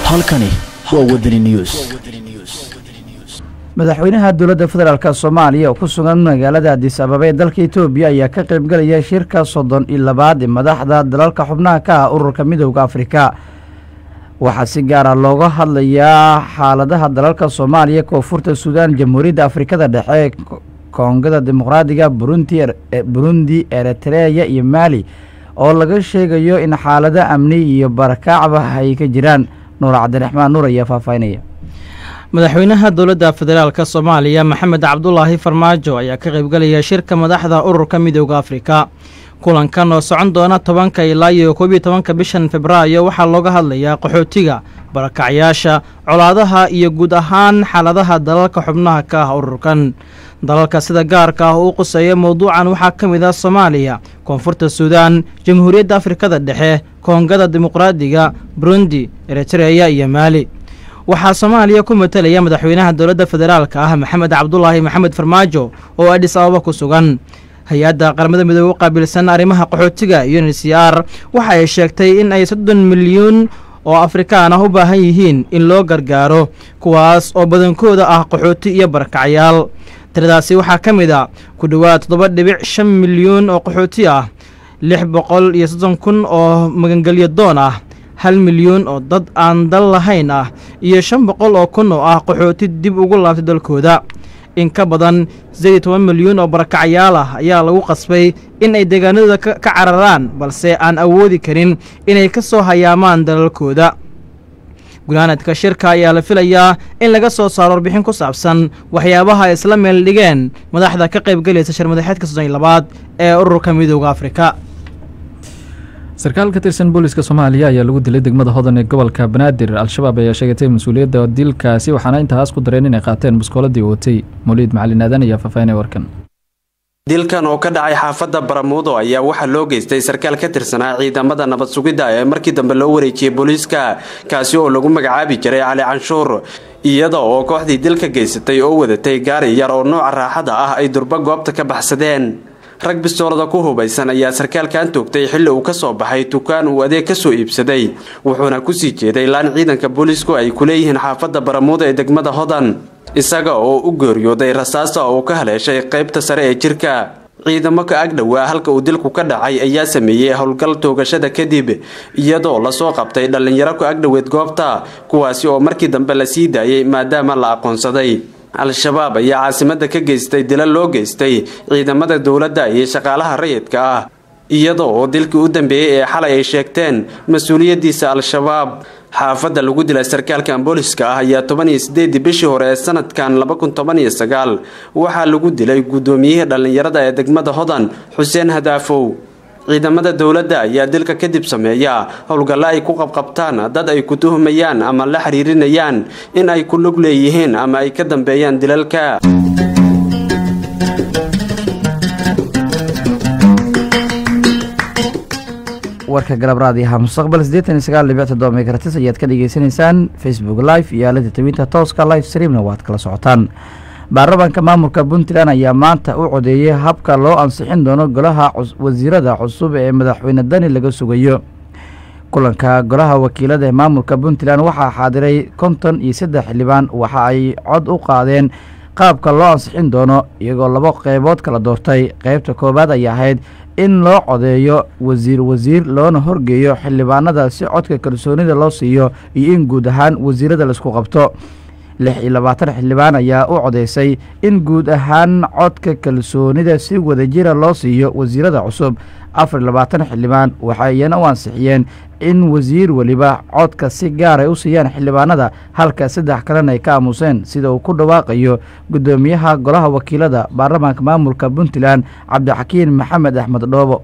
halkani waa wadani news madaxweynaha dowladda federaalk soomaaliya oo ku sugan magaalada adis ababa ee dalka etoobiya ayaa ka qaybgelaya shirka soddon iyo labaad ee madaxda dalalka xubnaha ka ah ururka midooda afrika waxaa si gaara looga hadlayaa xaaladaha dalalka soomaaliya koonfurta suudaan jamhuuriyadda afrikada dhexe koongada dimuqraadiga burundi eritreya iyo maali oo laga sheegayo in xaalado amni iyo barakacba ay ka jiraan nuur cabdiraxmaan nuur ayaa faahfaahinaya madaxweynaha dowladda federaalk soomaaliya maxamed cabdulaahi farmaajo ayaa ka qaybgelaya shirka madaxda ururka midooda afrika kulankan oo socon doona tobanka ilaa iyo koob iyo tobanka bishan februaayo waxaa looga hadlayaa qaxootiga barakacyaasha colaadaha iyo guud ahaan xaaladaha dalalka xubnaha ka ah ururkan dalalka sida gaarka ah uu quseeya mowduucan waxaa ka mid ah soomaaliya koonfurta suudaan jamhuuriyadda afrikada dhexe koongada dimuqraadiga burundi eritreya iyo maali waxaa soomaaliya ku matelaya madaxweynaha dowladda federaalka ah maxamed cabdulaahi maxamed farmaajo oo adhis ababa ku sugan hay-adda qaramada midoobe u qaabilsan arrimaha qaxootiga unhcr waxa ay sheegtay in ay soddon milyuun oo afrikaan ah u baahan yihiin in loo gargaaro kuwaas oo badankooda ah qaxooti iyo barakacyaal tiradaasi waxaa ka mid a ku dhowaad toddoba dhibic shan milyuun oo qaxooti ah lix boqol iyo soddon kun oo magangelyo doon ah hal milyuun oo dad aan dal lahayn ah iyo shan boqol oo kun oo ah qaxooti dib ugu laabtay dalkooda in ka badan sideed iyo toban milyuun oo barakacyaal ah ayaa lagu qasbay in ay deegaanadooda ka cararaan balse aan awoodi karin inay ka soo hayaamaan dalalkooda gulaanadka shirka ayaa la filayaa in laga soo saaro warbixin ku saabsan waxyaabaha ay isla meel dhigeen madaxda ka qaybgelaysa shirmadaxeedka soddon iyo labaad ee ururka midooda afrika sarkaal ka tirsan booliska soomaaliya ayaa lagu dilay degmada hodan ee gobolka banaadir al-shabaab ayaa sheegatay mas-uuliyadda dilkaasi waxaana intaas ku dareen inay qaateen baskooladii watay mawliid macalin aadan ayaa faahfaahinay warkan dilkan oo ka dhacay xaafadda baramuudo ayaa waxaa loo geystay sarkaal ka tirsanaa ciidamada nabad sugidda ee markii dambe loo wareejiyey booliiska kaasi oo lagu magacaabi jiray cali canshuur iyada oo kooxdii dilka geysatay oo wadatay gaari yar oo nooca raaxada ah ay durba goobta ka baxsadeen rag bistoolada ku hubaysan ayaa sarkaalkan toogtay xilli uu ka soo baxay dukaan uu adeeg ka soo iibsaday wuxuuna kusii jeeday laan ciidanka boolisku ay ku leeyihiin xaafadda baramuudo ee degmada hodan isaga oo u geeriyooday rasaasta oo ka haleeshay qaybta sare ee jirka ciidamo ka agdhowaa halka uu dilku ka dhacay ayaa sameeyey howlgal toogashada kadib iyadoo lasoo qabtay dhallinyaro ka agdhoweed goobta kuwaasi oo markii dambe la sii daayay maadaama la aqoonsaday al-shabaab ayaa caasimada ka geystay dila loo geystay ciidamada dowladda iyo shaqaalaha rayidka ah iyada oo dilkii u dambeeyey ee xalay ay sheegteen mas-uuliyadiisa al-shabaab xaafadda lagu dilay sarkaalkan booliska ah ayaa toban iyo sideedii bishii hore ee sanadkan laba kun toban iyo sagaal waxaa lagu dilay guddoomiyihii dhallinyarada ee degmada hodan xuseen hadaafow ciidamada dowladda ayaa dilka kadib sameeya howlgallo ay ku qabqabtaan dad ay ku tuhmayaan ama la xiriirinayaan in ay ku lug leeyihiin ama ay ka dambeeyaan dilalka warka galab raadiyaha mustaqbal siddeetan iyo sagaal dhibic toddoba megahertis ayaad ka dhegeysaneysaan facebook live iyo aalada tawinta tooska live streamna waad kala socotaan baarlamaanka maamulka puntland ayaa maanta u codeeyey habka loo ansixin doono golaha wasiirada cusub ee madaxweyne dani laga sugayo kulanka golaha wakiilada ee maamulka puntland waxaa xaadiray konton iyo saddex xildhibaan waxa ay cod u qaadeen qaabka loo ansixin doono iyagoo labo qeybood kala doortay qeybta koowaad ay ahayd in loo codeeyo wasiir wasiir loona horgeeyo xildhibaanada si codka kalsoonida loo siiyo iyo in guud ahaan wasiirada laisku qabto lix iyo labaatan xildhibaan ayaa u codeysay in guud ahaan codka kalsoonida si wadajira loo siiyo wasiirada cusub afar iyo labaatan xildhibaan waxa iyana u ansixiyeen in wasiir weliba codka si gaar ay u siiyaan xildhibaanada halka saddex kalena ay ka aamuseen sida uu ku dhawaaqayo guddoomiyaha golaha wakiilada baarlamaanka maamulka puntland cabdixakiin maxamed axmed dhoobo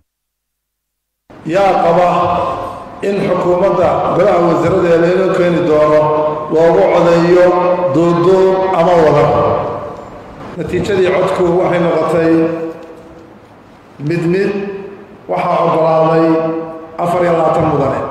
yaa qaba in xukuumadda golaha wasiiradeeda inuu keeni doono loogu codeeyo duuduub ama wadar natiijadii codku waxay noqotay mid mid waxaa oggolaaday afar iyo labaatan mudane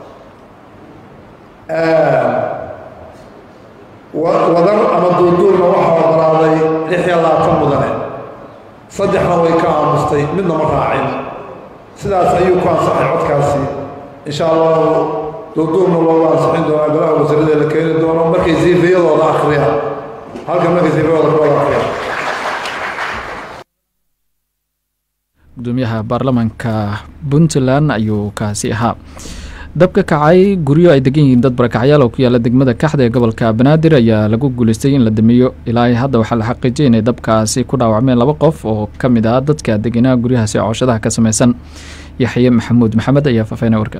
wadar ama duuduubna waxaa oggolaaday lix iyo labaatan mudane saddexna way ka aamustay midna ma raacin sidaas ayuu ku ansaxay codkaasi insha allahu duuduubna loogu ansixin doonaa golaha wasiirada la keeni doono markay siifiyadooda akhriyaan halka markay siifiyadooda ka wada akhriyaan gudoomiyaha baarlamaanka puntland ayuu kaasi ahaa dabka kacay guryo ay degan yihiin dad barakacyaal oo ku yaala degmada kaxda ee gobolka banaadir ayaa lagu guuleystay in la damiyo ilaa hadda waxaa la xaqiijiyay inay dabkaasi ku dhaawacmeen laba qof oo ka mid ah dadka deganaa guryahaasi cooshadaha ka samaysan yaxye maxamuud maxamed ayaa faafeynay warkan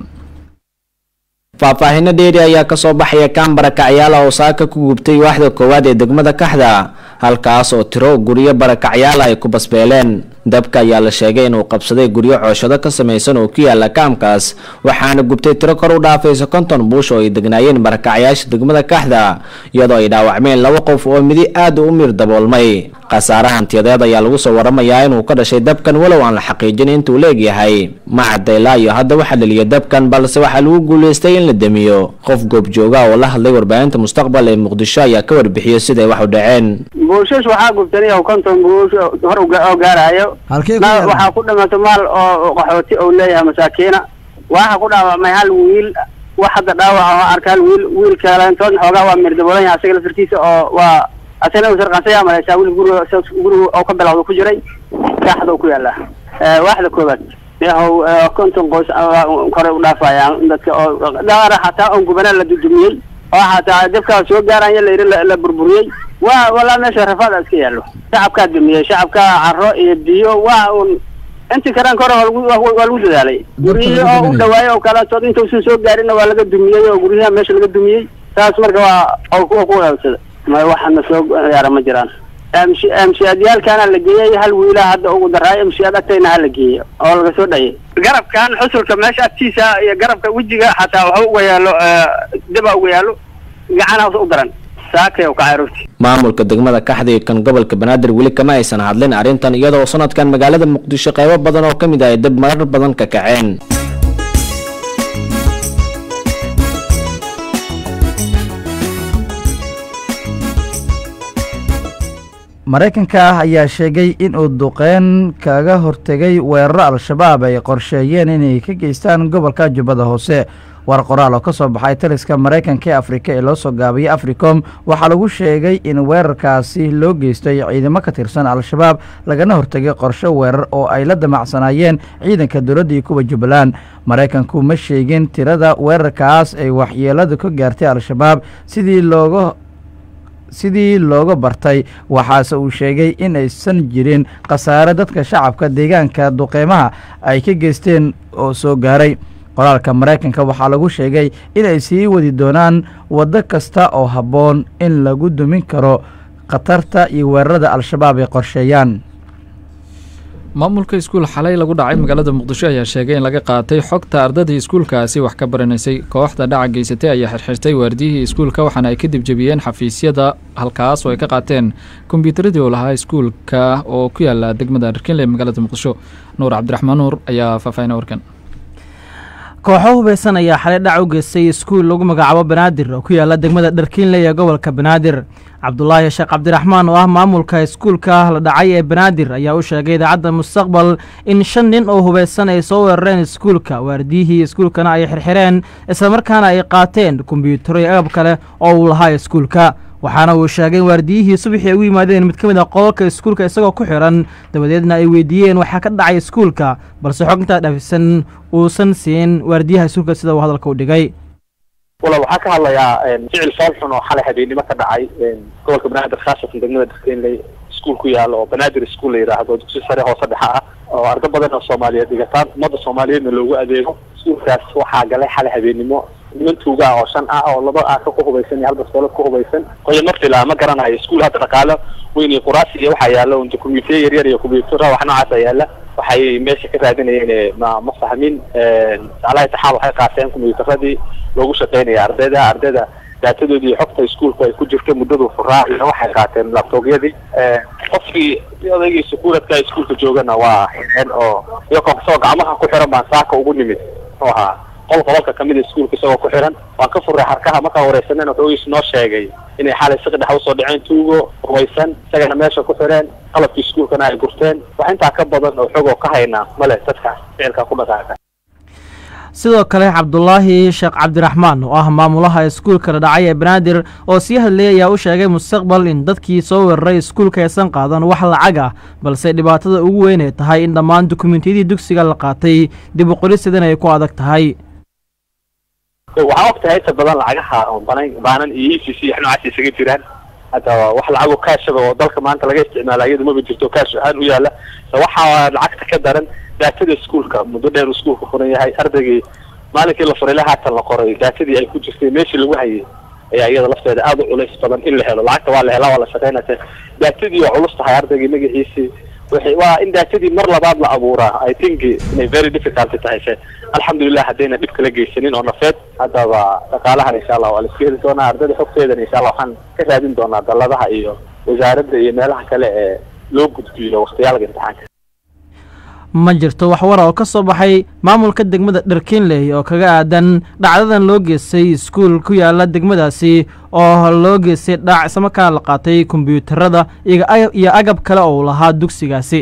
faahfaahinno dheeri ayaa kasoo baxaya kaan barakacyaala oo saaka ku gubtay waaxda koowaad ee degmada kaxda halkaas oo tiro guryo barakacyaala ay ku basbeeleen dabka ayaa la sheegay inuu qabsaday guryo cooshado ka samaysan oo ku yaala kaamkaas waxaana gubtay tiro kor u dhaafaysa konton buush oo ay degnaayeen barakacyaasha degmada kaxda iyadoo ay dhaawacmeen laba qof oo midi aad u mir daboolmay khasaare hantiyadeed ayaa lagu soo waramayaa inuu ka dhashay dabkan walow aan la xaqiijin intuu leegyahay macadaylaa iyo hadda waxaa dhaliyay dabkan balse waxaa lagu guuleystay in la damiyo qof goobjooga oo la hadlay warbaahinta mustaqbal ee muqdisho ayaa ka warbixiyey siday wax u dhaceen buushash waxaa gubtay konton buush hor oo gaarayo waxaa ku dhimatay maal oo qaxooti ou leeyahay masaakiina waxaa ku dhaawacmay hal wiil wax hadda dhaawaca oo arka hal wiil wiil kaleentood xoogaa waa mirdabolan yahay asaga laftarkiisa oo waa asagana u sarqansaya malaysaa wiil guriga guriga oo ka bilowda ku jiray kaaxda ku yaala waaxda koobaad yahow konton qoys kore u dhaafayaan dadka oo dhaara xataa on gubana la dudumiyey oo xataa dabkaa soo gaaraya la yidhi la burburiyey waa walaa meesha rafaada iska yaallo shacabkaa dumiyey shacabkaa caro iyo biyo waa un intii karaan kore waa lagu dadaalay guryihii oo u dhawaayay oo kaleetood intausan soo gaarinna waa laga dumiyey oo guryaha meesha laga dumiyey taas marka waa ku wadaabsada ma waxana soo yaara ma jiraan mshiadyaalkaana la geeyey hal wiilaa hadda ugu daraayo mshiaad agtayna hala geeyey oo laga soo dhayay garabkan xusulka meesha agtiisa iyo garabka wejiga xataa waxa uga yaalo daba uga yaalo gacana u daran saakay ka caruurti maamulka degmada kaxda iyo kan gobolka banaadir weli kama aysan hadlin arrintan iyadoo sanadkan magaalada muqdisho qaybo badan oo ka mid ah ay dab marar badan ka kaceen maraykanka ayaa sheegay in uu duqeyn kaga hortegay weeraro al-shabaab ay qorsheeyeen inay ka geystaan gobolka jubbada hoose war qoraal oo ka soo baxay taliska maraykanka ee afrika ee loo soo gaabiyay africom waxaa lagu sheegay in weerarkaasi loo geystay ciidamo ka tirsan al-shabaab lagana hortegay qorshe weerar oo ay la damacsanaayeen ciidanka dowladda iyo kuwa jubbaland maraykanku ma sheegin tirada weerarkaas ay waxyeeladu ka gaartay al-shabaab sidii looga sidii looga bartay waxaase uu sheegay in aysan jirin khasaare dadka shacabka deegaanka duqeymaha ay ka geysteen oo soo gaaray qoraalka maraykanka waxaa lagu sheegay in ay sii wadi doonaan waddo kasta oo habboon in lagu dumin karo khatarta iyo weerarada al-shabaab ay qorsheeyaan maamulka iskuul xalay lagu dhacay magaalada muqdisho ayaa sheegay in laga qaatay xogta ardadii iskuulkaasi wax ka baranaysay kooxda dhaca geysatay ayaa xirxirtay waardiyihii iskuulka waxaana ay kadib jebiyeen xafiisyada halkaas oo ay ka qaateen kombyuutaradii oo lahaa iskuulka oo ku yaala degmada dharkinle ee magaalada muqdisho nuur cabdiraxmaan nuur ayaa faahfaahina warkan kooxo hubeysan ayaa xalay dhac u geystay iskuul lagu magacaabo banaadir oo ku yaala degmada dharkiinle ee gobolka banaadir cabdulaahi sheekh cabdiraxmaan oo ah maamulka iskuulka la dhacay ee banaadir ayaa u sheegay idaacadda mustaqbal in shan nin oo hubeysan ay soo weerareen iskuulka waardiyihii iskuulkana ay xirxireen islamarkaana ay qaateen kombyuutaro iyo agab kale oo uu lahaa iskuulka waxaana uu sheegay in waardiyihii subaxii ay u yimaadeen mid ka mid a qodolka iskuulka isagoo ku xiran dabadeedna ay weydiiyeen waxaa ka dhacay iskuulka balse xog intaa dhafisan uusan siin waardiyaha iskuulka sida uu hadalka u dhigay wala waxaa ka hadlayaa ficil foolxun oo xalay habeennimo ka dhacay gobolka banaadir khaasatan degmada darkeenley iskuul ku yaalo oo banaadir iskuul la yidhaahdo dugsi sare hoose dhexa ah oo ardo badan oo soomaaliyeed dhigataan ummadda soomaaliyeedna loogu adeego iskuulkaas waxaa galay xalay habeennimo niman tuuga ah oo shan ah oo laba aaka ku hubaysan iyo hal bastoolad ku hubaysan qoyama fila ma garanayo iskuul hadda dhaqaalo weyn iyo quraasi iyo waxaa yaalo unta kombyuutarya yaryar iyo kombyuutara wax noocaasa yaala waxay meesha ka raadinayeen ma ma fahmin alaha taxaal waxay qaateen kombyuutaradii loogu shaqeynaya ardayda ardayda daatadoodii iyo xogta iskuulku ay ku jirta muddadu furaa iyo waxay qaateen labtoogyadii qofkii odaygii sukuuradka iskuulka joogana waa xireen oo iyagoo isagoo gacmaha ku xiran baan saaka ugu nimid oo ahaa qol qobolka kamid a iskuulka isagoo ku xiran waan ka furray xarkaha markaan wareysaneen wuxuu noo sheegay inay xalay siqi dhex usoo dhaceen tuugo hubaysan isagana meesha ku xireen qalabkii iskuulkana ay gurteen wax intaa ka badan oo xog oo ka haynaa male dadka ficilka ku dhaqaaqa sidoo kale cabdulaahi sheekh cabdiraxmaan oo ah maamulaha iskuulka dhadhacay ee banaadir oo sii hadlayay ayaa u sheegay mustaqbal in dadkii soo weeraray iskuulka aysan qaadan wax lacag ah balse dhibaatada ugu weyn ay tahay in dhammaan dukumentiyadii dugsiga la qaatay dib u qorisidana ay ku adag tahay waxaa og tahay inta badan lacagaha banan baanan iyo e c c wax noocaas isaga jiraan hadda wax lacago kaashaba oo dalka maanta laga isticmaala iyada maba jirto kaash ahaan u yaala waxaa lacagta ka daran daatada iskuulka muddo dheer iskuulka furan yahay ardaygii maalinkii la furay haatan la qoray daatadii ay ku jirtay meeshii lagu hayay ayaa iyada lafteeda aada u culays badan in la helo lacagta waa la helaa waa la shaqeynaysa daatadii oo culus tahay ardaygii magaciisii waxay waa in daatadii mar labaad la abuuraa i think inay very difficult tahay se alxamdulilah haddayna dhib kala geysanin oo nafeed haddaba dhaqaalahan insha allah waa la iska heli doonaa ardayda xogteedana insha allah waxaan ka raadin doonaa dalladaha iyo wasaaradda iyo meelaha kale ee loo gudbiyo wakhtiyaalka imtixaanka ma jirto wax wara oo ka soo baxay maamulka degmada dharkiinley oo kaga aadan dhacdadan loo geystay iskuul ku yaala degmadaasi oo loo geystay dhaac islamarkaana la qaatay kombyuutarada iyo agab kale oo lahaa dugsigaasi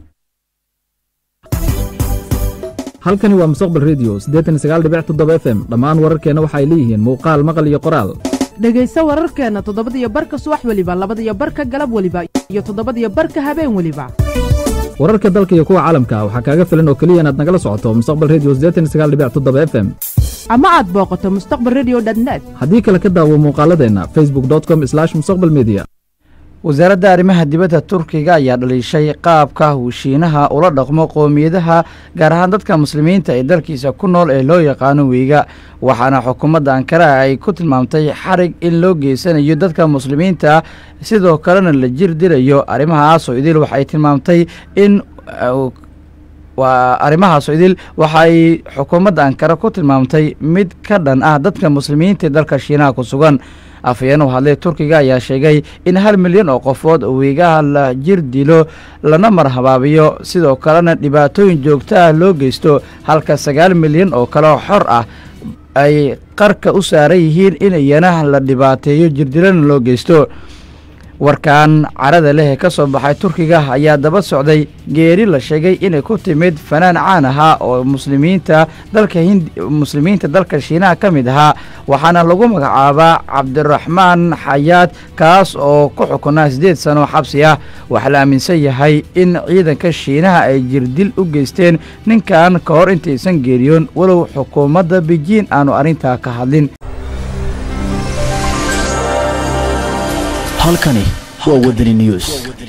halkani waa mustaqbal redio siddeetan iyo sagaal dhibic toddoba f m dhammaan wararkeenna waxay leeyihiin muuqaal maqal iyo qoraal dhegayso wararkeenna toddobadiyo barka subax weliba labadiyo barka galab weliba iyo toddobadiyo barka habeen weliba wararka dalka iyo kuwa caalamka waxaa kaaga filan oo keliya inaad nagala socoto mustaqbal redio siddeetan iyo sagaal dhibic toddoba f m ama aad booqato mustaqbal redio net haddii kale ka daawo muuqaaladeenna facebook com slash mustaqbal media wasaaradda arrimaha dibadda turkiga ayaa dhaliishay qaabka uu shiinaha ula dhaqmo qoomiyadaha gaar ahaan dadka muslimiinta ee dalkiisa ku nool ee loo yaqaano weyga waxaana xukuumadda ankara ay ku tilmaamtay xarig in loo geysanayo dadka muslimiinta sidoo kalena la jir dirayo arrimahaasoo idil waxay tilmaamtay in waa arrimahaasoo idil waxay xukuumadda ankara ku tilmaamtay mid ka dhan ah dadka muslimiinta ee dalka shiinaha ku sugan afhayeen u hadlay turkiga ayaa sheegay in hal milyan oo qofood weegaha la jir dilo lana marhabaabiyo sidoo kalena dhibaatooyin joogto ah loo geysto halka sagaal milyan oo kale oo xor ah ay qarka u saaran yihiin in iyana la dhibaateeyo jirdilana loo geysto warkan carada leh ee ka soo baxay turkiga ayaa daba socday geeri la sheegay inay ku timid fanaan caan ahaa oo muslimiinta dalka hindi muslimiinta dalka shiinaha ka mid ahaa waxaana lagu magacaabaa cabdiraxmaan xayaad kaas oo ku xukunaa siddeed sano xabsi ah waxaa la aaminsan yahay in ciidanka shiinaha ay jirdil u geysteen ninkan ka hor intaysan geeriyoon walow xukuumadda bejiin aanu arrintaa ka hadlin halkani waa wadani news